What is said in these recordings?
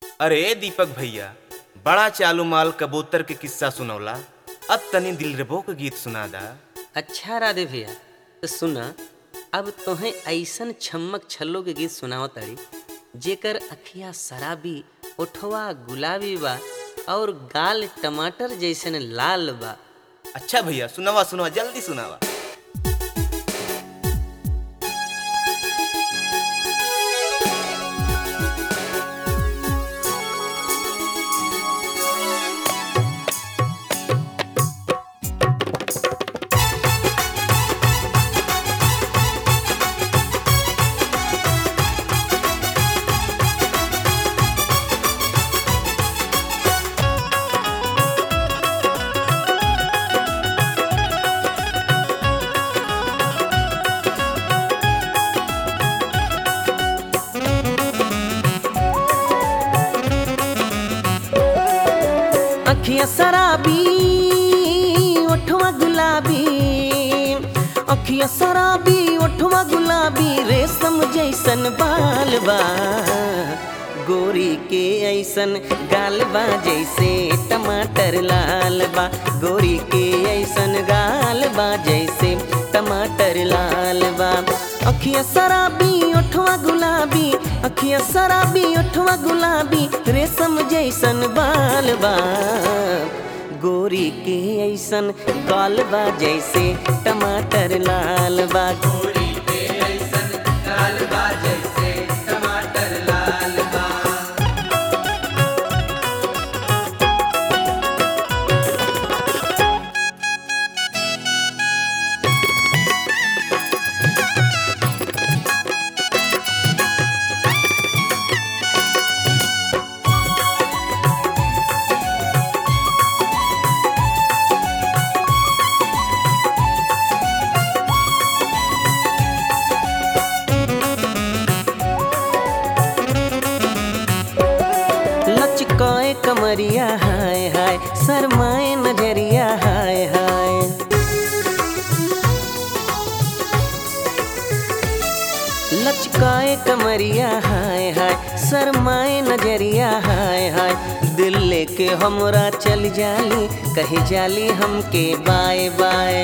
अरे दीपक भैया बड़ा चालू माल कबूतर के किस्सा सुनौला अब तनी दिलरबो के गीत सुना दा अच्छा राधे भैया तो सुना अब तोहें ऐसन छम्मक छल्लो के गीत सुनाओ तारी जेकर अखिया शराबी ओठवा गुलाबी बा और गाल टमाटर जैसन लाल बा अच्छा भैया सुनावा सुनावा जल्दी सुनावा अखिया शराबी ओठवा गुलाबी अखिया शराबी ओठवा गुलाबी रेशम जैसन बाल बा गोरी के ऐसन गाल बा जैसे टमाटर लाल बा गोरी के ऐसन गाल बा जैसे टमाटर लाल बा अखिया शराबी ओठवा गुलाबी अखिया शराबी ओठवा गुलाबी रेशम जैसन बाल बा गोरी के ऐसन गाल बा जैसे टमाटर लाल बा गोरी के ऐसन गाल बा जैसे टमाटर लाल बा लचकाए कमरिया हाय हाय शरमाए नजरिया हाय हाय लचकाए कमरिया हाय हाय शरमाए नजरिया हाय हाय दिल लेके हमरा चल जाली कही जाली हमके बाय बाय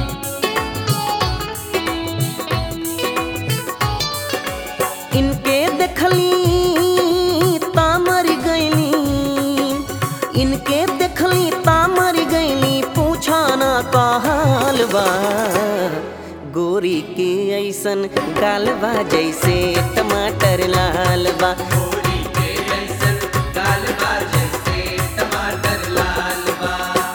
इनके देखली तामर गईली इनके देखली तामर गईली पूछा ना का हाल बा गोरी के ऐसन गाल बा जैसे टमाटर लाल बा गोरी के ऐसन गाल बा जैसे टमाटर लाल बा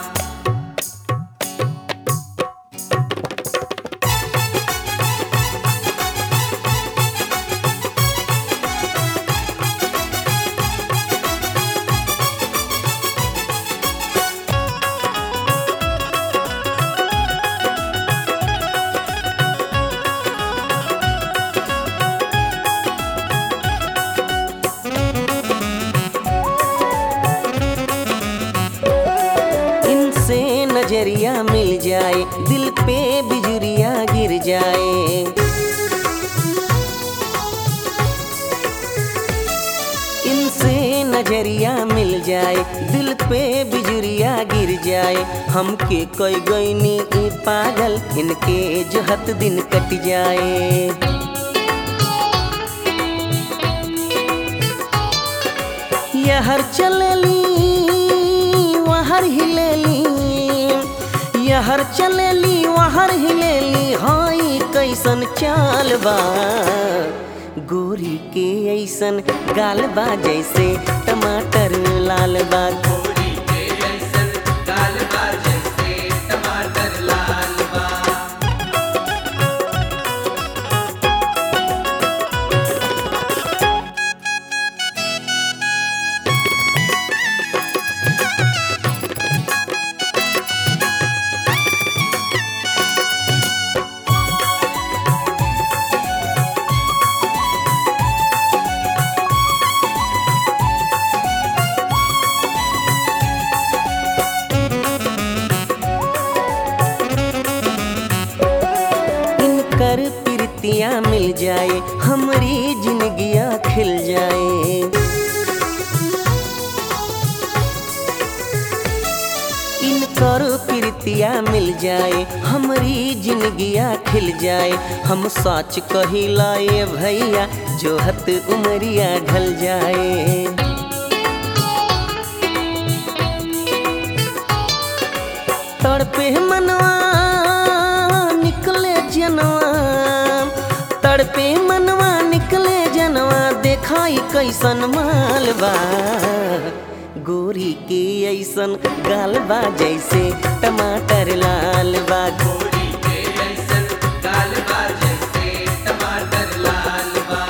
इनसे नजरिया मिल जाए दिल पे बिजुरिया गिर जाए इनसे नजरिया मिल जाए दिल पे बिजुरिया गिर जाए हमके कोई गईनी ई पागल इनके जो हत दिन कट जाए यहर चलली वहर हिलेली यहर चलेली वहर हिलेली हाई कैसन चाल बा गोरी के ऐसन गाल बा जैसे टमाटर लाल बा गोरी के ऐसन गाल बा जैसे टमाटर लाल बा कर प्रीतिया मिल जाए हमारी जिंदगिया खिल जाए प्रीतिया मिल जाए हमारी जिंदगिया खिल जाए हम सच कहिला ये भैया जो हत उमरिया ढल जाए तड़पे मनवा निकले जनवा तड़पे मनवा निकले जनवा देखाई कैसन मालबा गोरी के ऐसन गालबा जैसे टमाटर लाल बा गोरी के ऐसन गालबा जैसे टमाटर लाल बा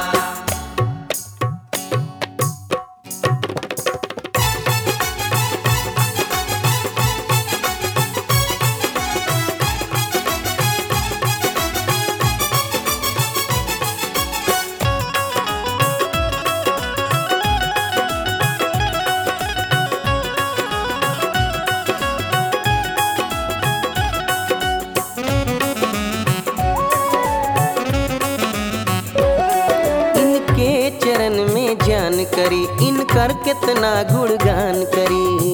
इनके चरण में जान करी इनकर कितना गुणगान करी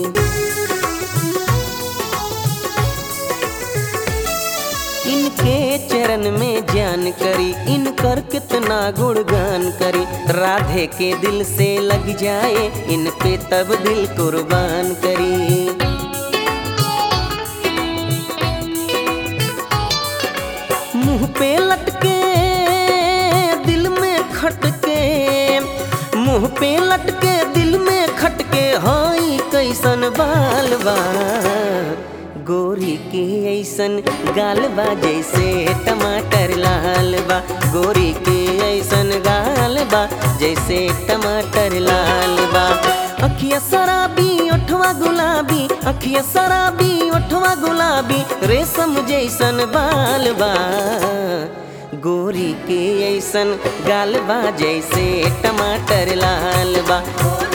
इनके चरण में जान करी इनकर कितना गुणगान करी राधे के दिल से लग जाए इन पे तब दिल कुर्बान करी मुंह पे लटके दिल में खटके मुंह पे लटके दिल में खटके हाई कैसन बाल बा गोरी के ऐसन गाल बा जैसे टमाटर लाल बा गोरी के ऐसन गाल बा जैसे टमाटर लाल बा अखिया शराबी ओठवा गुलाबी अखिया शराबी ओठवा गुलाबी रेशम जैसन बाल बा गोरी के ऐसन गाल बा जैसे टमाटर लाल बा